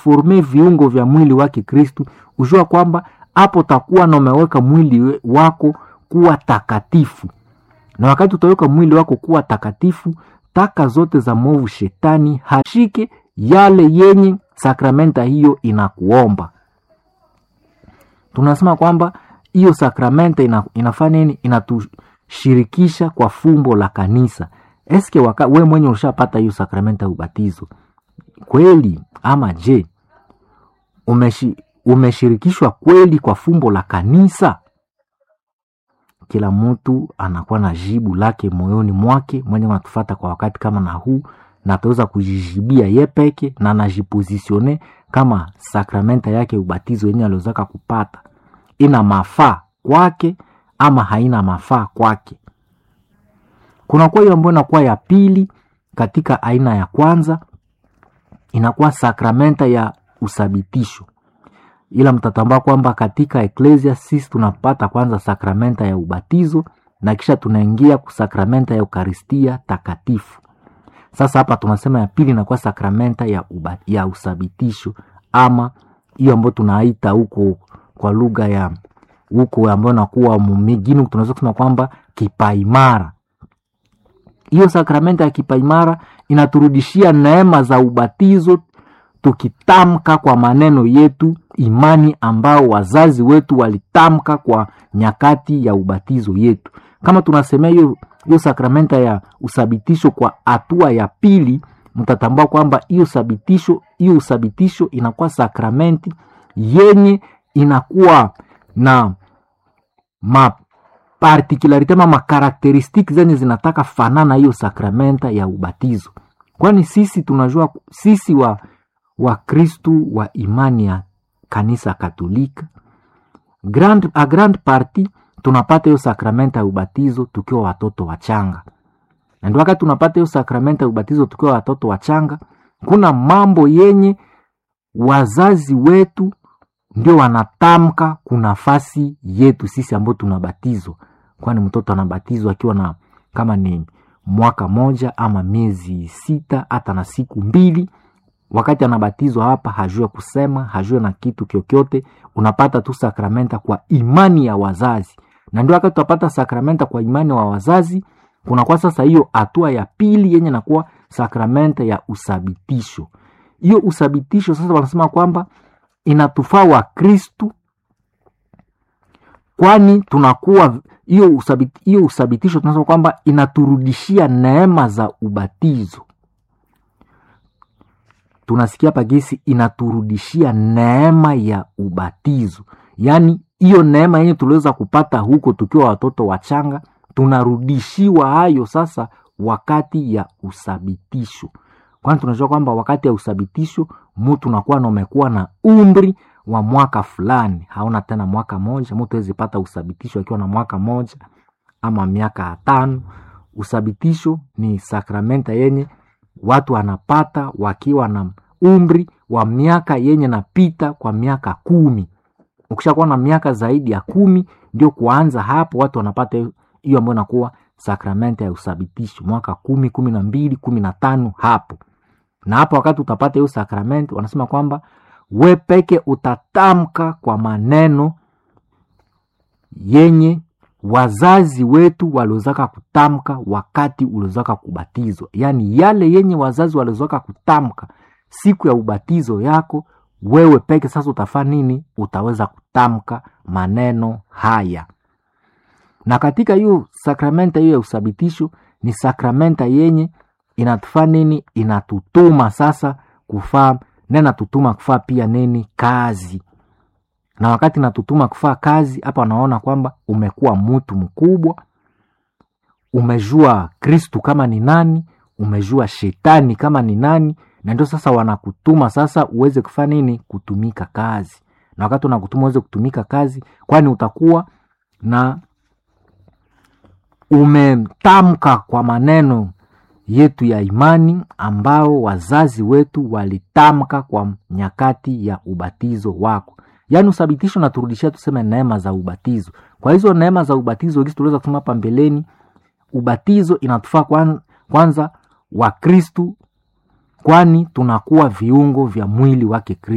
forme viungo vya mwili wake Kristu, ujua kwamba hapo takuwa na umeweka mwili wako kuwa takatifu, na wakati utaweka mwili wako kuwa takatifu, taka zote za mwovu shetani hashike yale yenye sakramenta hiyo inakuomba. Tunasema kwamba hiyo sakramenta ina, inafanya nini? Inatushirikisha kwa fumbo la kanisa. Eske waka, we mwenye ushapata hiyo sakramenta ya ubatizo kweli ama je, umeshi, umeshirikishwa kweli kwa fumbo la kanisa? Kila mtu anakuwa na jibu lake moyoni mwake, mwenye anatufata kwa wakati kama na huu, na ataweza kujijibia ye peke na anajipozisione kama sakramenta yake ubatizo yenye aliozaka kupata ina mafaa kwake ama haina mafaa kwake. Kuna kwa hiyo ambayo inakuwa ya pili katika aina ya kwanza, inakuwa sakramenta ya usabitisho, ila mtatambua kwamba katika eklesia sisi tunapata kwanza sakramenta ya ubatizo na kisha tunaingia kusakramenta ya eukaristia takatifu. Sasa hapa tunasema ya pili inakuwa sakramenta ya, uba, ya usabitisho ama hiyo ambayo tunaita huko kwa lugha ya huko ambayo nakuwa mumigini, tunaweza kusema kwamba kipaimara. Hiyo sakramenta ya kipaimara inaturudishia neema za ubatizo, tukitamka kwa maneno yetu imani ambao wazazi wetu walitamka kwa nyakati ya ubatizo yetu. Kama tunasemea hiyo hiyo sakramenta ya usabitisho kwa hatua ya pili, mtatambua kwamba hiyo sabitisho hiyo usabitisho inakuwa sakramenti yenye inakuwa na mapartikularite ma makarakteristiki zenye zinataka fanana hiyo sakramenta ya ubatizo, kwani sisi tunajua sisi wa Wakristu wa imani ya kanisa Katolika grand, a grand parti tunapata hiyo sakramenta ya ubatizo tukiwa watoto wachanga, na ndio wakati tunapata hiyo sakramenta ya ubatizo tukiwa watoto wachanga, kuna mambo yenye wazazi wetu ndio wanatamka kunafasi yetu sisi ambao tunabatizwa, kwani mtoto anabatizwa akiwa na kama ni mwaka moja ama miezi sita hata na siku mbili. Wakati anabatizwa hapa, hajue kusema, hajue na kitu kyokyote, unapata tu sakramenta kwa imani ya wazazi, na ndio wakati utapata sakramenta kwa imani wa wazazi, kunakuwa sasa hiyo hatua ya pili yenye nakuwa sakramenta ya usabitisho. Hiyo usabitisho sasa wanasema kwamba inatufaa wa Kristu, kwani tunakuwa hiyo usabiti, hiyo usabitisho tunasema kwamba inaturudishia neema za ubatizo. Tunasikia pagisi inaturudishia neema ya ubatizo, yaani hiyo neema yenye tuliweza kupata huko tukiwa watoto wachanga, tunarudishiwa hayo sasa wakati ya usabitisho kwani tunajua kwamba wakati ya usabitisho mutu nakuwa na umekuwa na umri wa mwaka fulani, hauna tena mwaka moja. Mutu awezi pata usabitisho akiwa na mwaka moja ama miaka tano. Usabitisho ni sakramenta yenye watu wanapata wakiwa na umri wa miaka yenye napita kwa miaka kumi. Ukishakuwa na miaka zaidi ya kumi, ndio kuanza hapo watu wanapata hiyo ambayo inakuwa sakramenta ya usabitisho, mwaka kumi, kumi na mbili, kumi na tano hapo na hapo wakati utapata hiyo sakramenti, wanasema kwamba we peke utatamka kwa maneno yenye wazazi wetu waliozaka kutamka wakati uliozaka kubatizwa, yaani yale yenye wazazi waliozaka kutamka siku ya ubatizo yako, wewe peke sasa utafaa nini? Utaweza kutamka maneno haya. Na katika hiyo sakramenta hiyo ya usabitisho ni sakramenta yenye inatufaa nini? Inatutuma sasa kufaa na inatutuma kufaa pia nini? Kazi. Na wakati inatutuma kufaa kazi, hapa wanaona kwamba umekuwa mtu mkubwa, umejua Kristu kama ni nani, umejua shetani kama ni nani, na ndio sasa wanakutuma sasa uweze kufaa nini? Kutumika kazi. Na wakati unakutuma uweze kutumika kazi, kwani utakuwa na umetamka kwa maneno yetu ya imani ambao wazazi wetu walitamka kwa nyakati ya ubatizo wako. Yaani usabitisho naturudishia tuseme neema za ubatizo. Kwa hizo neema za ubatizo hizi tuliweza kusema hapa mbeleni, ubatizo inatufaa kwanza, kwanza wa Kristu, kwani tunakuwa viungo vya mwili wake Kristu.